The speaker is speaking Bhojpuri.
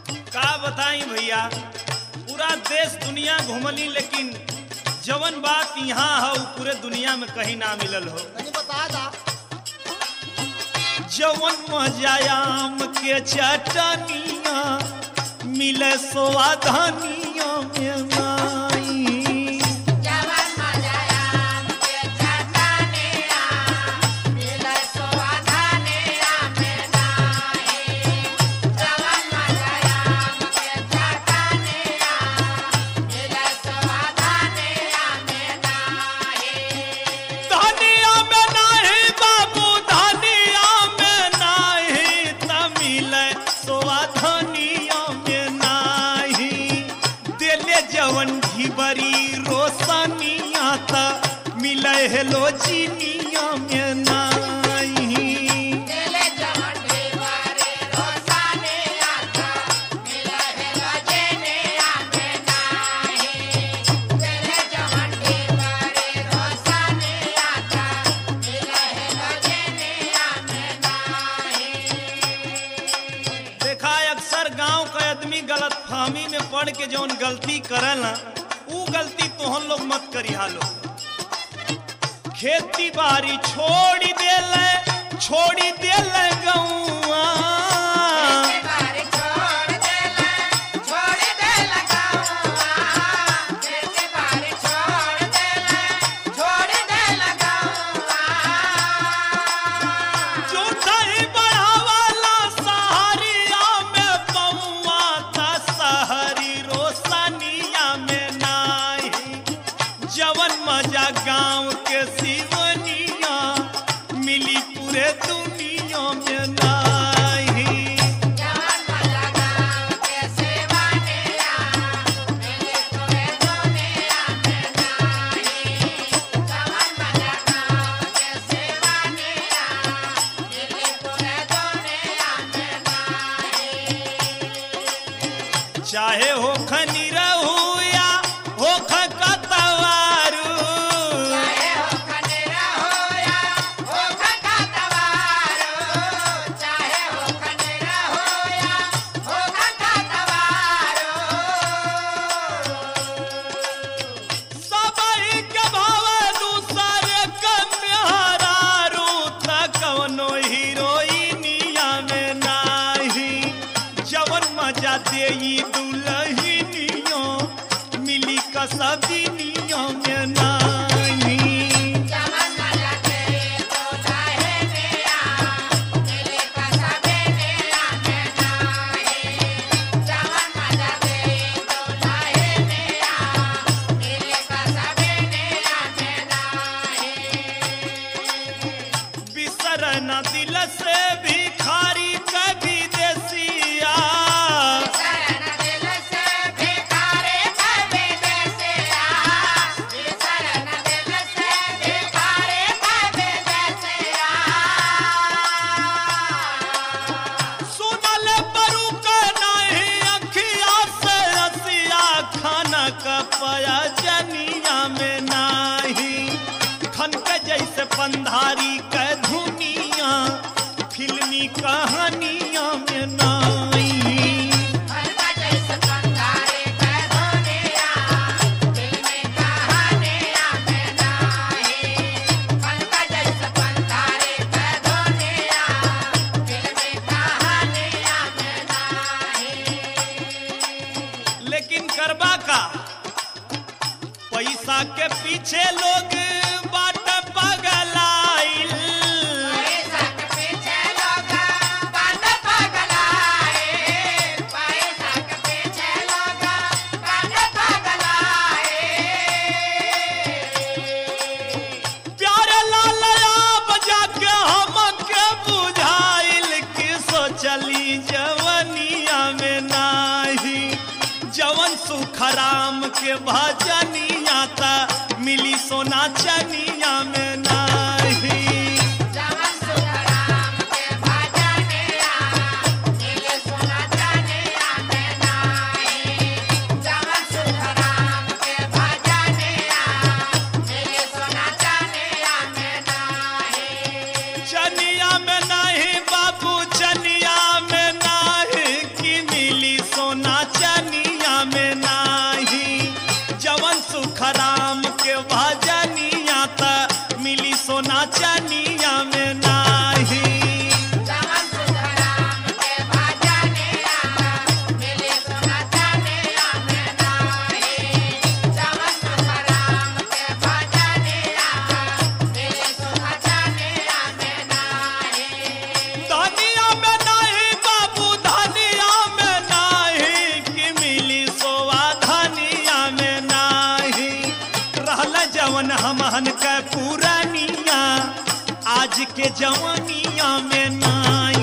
का बताई भैया पूरा देश दुनिया घूमली लेकिन जवन बात यहाँ है उ पूरे दुनिया में कहीं ना मिलल हो तनी बता दा जवन मजायाम के चटनिया मिले स्वाधनिया में नाई धनिया में नाही बाबू धनिया में नाही तमिल सोआ धनिया में नाही दिले जवन घिबरी रोशनिया त मिले हेलो चिनिया में नाही देखा है अक्सर गांव का आदमी गलत फहमी में पढ़ के जौन गलती करला ऊ गलती तोहन लोग मत करी हालो खेती बाड़ी छोड़ी देले छोड़ी देले गौआ जो दही बढ़ावाला सहारिया में पौआ था सहरी रोशनिया में नाही जवन मजा गांव के सिवनिया मिली पूरे दुनिया में नाही चाहे हो खनी रहू या हो खतवारू सबई के भावे दूसरे के मेहरारू त कवनो हीरोइनिया में नाही जवन मजा देई दुलहिनियो मिली कसबिनिया में नाही बिसर न दिल से भिखारी कभी देसिया सुनल परू के नहीं अखिया से रसिया खाना कपया जनिया में नाही खन के जैसे पंधारी के धुनिया फिल्मी कहानिया में नाही लेकिन करबा का पैसा के पीछे लोग बाट पगलाइल प्यारे लालया बजा के हमके बुझाइल कि सोचली जवनिया में नाही जवन सुखराम के भजनिया ता मिली सोना चनिया में नाही चनिया में नहीं बाबू चनिया में नहीं कि मिली सो सोना चनिया में नाही जवन सुख राम के भजनिया त मिली सोना चनिया में नाही धनिया में नाही बाबू धनिया में नाही कि मिली सोवा धनिया में नाही रहल जवन हमहन के पुरानिया आज के जवनिया में नाही